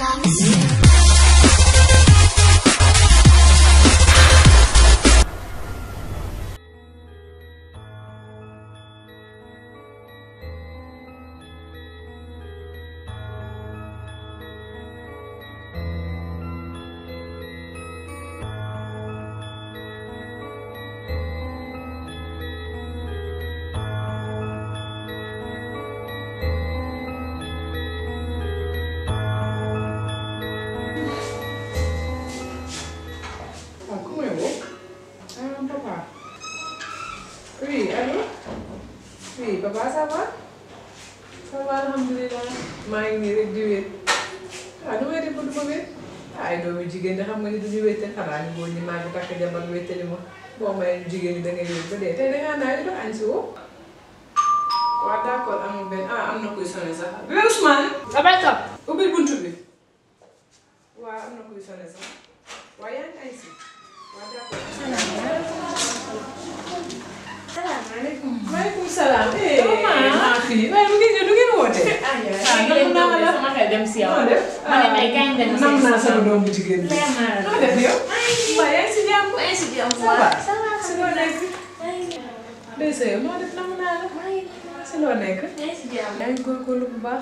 Ah, ku may woo? Ah, papa. Oui, allô? Oui, papa, ça va? Ça va, alhamdulilah. maa ngi nii rek di wéet. ah nu may def ba du ma wéet. ay doomu jigéen ñi xam nga ni duñu wéetal xanaa ni góor ñi maa ngi takk jabar wéetali ma. boo mayee ñu jigéen ñi da ngay wéet ba dee tey da ngaa naa dox añ si woo. waaw d'accord amul benn ah am na kuy sonné sax. bébé Ousmane. Rebecca. ubbil buntu bi. waaw am na kuy sonné sax. waaw yaa ngi añ si. waaw d'accord. salaamaaleykum. maaleykum salaam. Maman. maa fi waaye mu ngi ñëw du ngeen woote. ah ah nam naa la sama xel dem si yow. noo def. ma ne may kañ dem si nam naa sama doom bu jigéen bi. leer naa la. noo def yow. waaw yaa ngi si jàmm. maa ngi si jàmm Ça va. ça va si loo nekk. maa ngi Ndeye Seye noo def nam naa la. maa ngi si loo nekk. maa ngi si jàmm. yaa ngi góorgóorlu bu baax.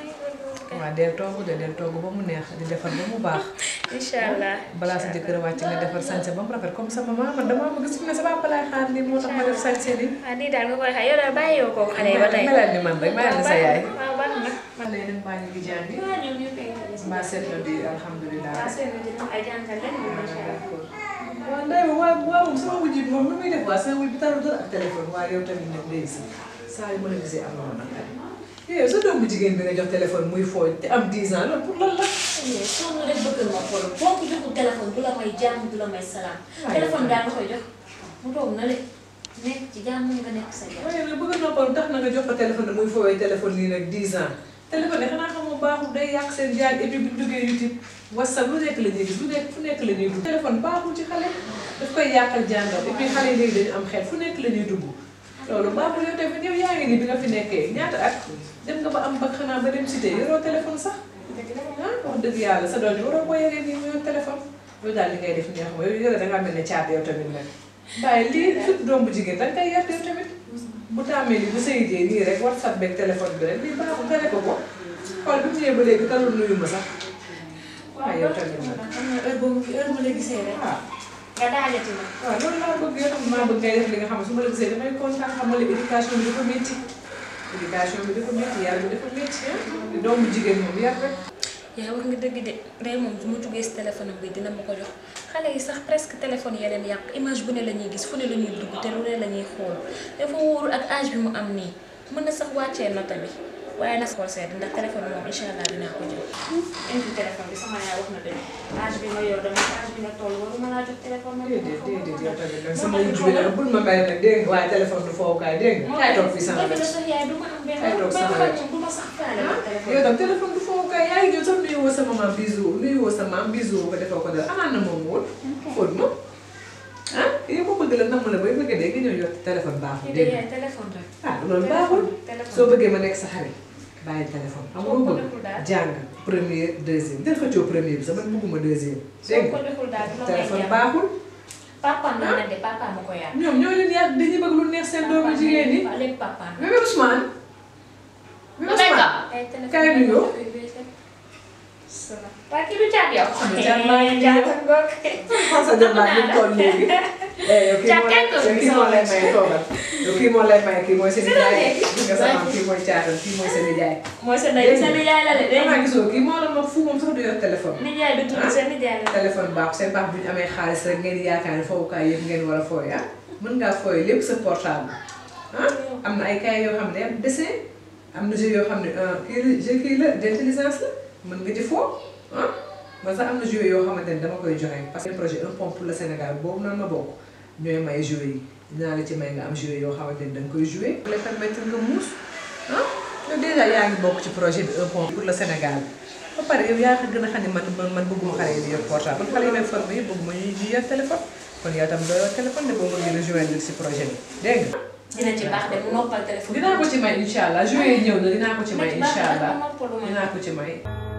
waaw del togg de del togg ba mu neex di defar ba mu baax. incha allah. balaa sa jëkkër a wàcc nga defar sañse ba mu rafet comme sa maman man damaa bëgg su ne sa papa laay xaar nii moo tax ma def sañse nii. ah nii daal nga koy xaar yow daal bàyyi yow kooku xale yi ba tey. melal ni man rek mayal na sa yaay. waaw baax na. man lay dem baa ñu ngi jàngi. waaw ñoom ñu koy mbaa seet na di alhamdulilah. waaw seen dina ay jàngal leen moom incha allah. waaw Ndeye waaw waaw sama wujj bi moom lu muy def waa sama wujj bi taru dara ak téléphone waaye yow tamit nag Ndeye si saa yu ma la gisee am na ma nag yow sa doom bu jigéen bi nga jox téléphone muy fooy te am 10 ans loolu pour lan la. mais soo rek bëgg nga xool boo ko joxul téléphone du la may jàmm du la may salaam. waaw téléphone daal nga koy jox mu toog na le nekk ci jàmm nga nekk sa jàmm. waaye nag bëgg noppalu tax na nga jox ko téléphone muy fooy téléphone nii nag 10 ans téléphone yi xanaa xamoo baaxul day yàq seen jàng et puis bu ñu duggee YouTube WhatsApp lu nekk la ñuy gis lu nekk fu nekk la ñuy dugg. téléphone baaxul ci xale daf koy yàqal jàngal et puis xale yi léegi dañu am xel fu nekk la ñuy dugg loolu baaxul yow tamit yow yaa ngi nii bi nga fi nekkee ñaata at dem nga ba am ba xanaa ba dem cité yoroo téléphone sax. ah wax dëgg yàlla sa doom yi waroo ko yoree nii mu yor téléphone yow daal li ngay def neex ma yow yore dangaa mel ne caat yow tamit nag waaye lii surtout doom bu jigéen danga koy yar yow tamit bu tàmmee ni bu sëyitee nii rek whatsapp beeg téléphone bi rek lii baaxul tere ko ko xool bi mu ñëwee ba léegi talul nuyu ma sax waaye yow tamit nag xam nga heure boobu heure ma la gisee rek waaw nga daalati ma. waaw loolu laa bëgg yow tam maa bëgg ngay def li nga xam ne su ma la gisee damay kontaan xam nga la éducation bi dafa métti éducation bi dafa métti yar bi dafa métti ah doom bu jigéen moom yar rek yaa wax nga dëgg de ndey moom su ma jugee si téléphone bi dina ma ko jox xale yi sax presque téléphone ya leen yàq image bu ne la ñuy gis fu ne la ñuy dugg te lu ne la ñuy xool dafa wóorul ak âge bi mu am nii mën na sax wàccee nota bi waaye na xool seet ndax téléphone bi moom incha allah dinaa ko jël. indi téléphone bi sama yaay wax na dëgg âge bi nga yor dama âge bi nga toll waruma laa jox téléphone ma. déedéet déedéet yow tamit nag sama wujj bi nag bul ma bàyyi nag dégg nga waaye téléphone du fowukaay dégg nga kaay toog fii sama dëgg la wet sax yaay du ma am benn Ay, toog sama benn wet. xel moom du ma sax faale ah ak téléphone. yow tam téléphone du fowukaay yaa ngi ñëw sax nuyu woo sa maman bisou nuyu woo sa maam bisou ko defoo ko dara amaan na moom woon fóot ma ah yow ma bëgg la namm la bay bëgg dee nga ñëw yor téléphone baaxul ñu dégg de nga yaay téléphone rek. ah loolu baaxul téléphone soo bëggee ma nekk sa xarit bàyyi téléphone xam nga lu Soo ko bëgg deful daal. jàng premier deuxième del xëccoo premier bi sax man bëgguma deuxième soo dégg ko nga deful daal du la may téléphone jàmm. baaxul papaam la ne de papaam ma ko yar. ñoom ñoo leen yàgg dañuy bëgg lu neex seen doomu jigéen ñi waaw lépp papaam. bébé Ousmane bébé Ousmane ay téléphone Kaay nuyoo. waa kii du caat yow. Caat maa ngi caat yow. ngoog. xam sa jëm baa ñu toll léegi. yow kii moo lay yow kii moo lay may toogal. yow kii moo lay may kii mooy seen nijaay. gis nga sama kii mooy caatam kii mooy seen nijaay. mooy sa ndey sa nijaay la de dégg damaa nga. gisoo kii moo la mag fu moom sax du yor téléphone. nijaay du tudd sa nijaay la. téléphone baax seen baax bu ñu amee xaalis rek ngeen yaakaar ne fowukaay yëpp ngeen war a fooy ah. mën ngaa fooy lépp sa portable. ah am na ay kaay yoo xam ne am dessin am na jeu yoo xam ne ah kii la jeu kii la d'intelligence la mën nga ci foo ah. man sax am na jeu yoo xamante ne dama koy joxe parce que projet un pont pour le Sénégal boobu noonu ma bokk ñooy may jeu yi dinaa la ci may nga am jeu yoo xamante ne da nga koy jouer. pour les permettre nga muus ah yow déjà yaa ngi bokk ci projet bi un pont pour le Sénégal ba pare yow yaa ko gën a xam ne man man man bëgguma xale yi di yor portable xale yi may formé yëpp bëgguma ñuy ñuy yor téléphone kon yow tam doo yor téléphone de boo bëggee rejoindre si projet bi dégg nga. dina ci baax de mu noppal téléphone. dinaa ko ci may incha allah jeu yi ñëw na dinaa ko ci may Dina ci baax incha de allah mu noppalu ma. dinaa ko ci may.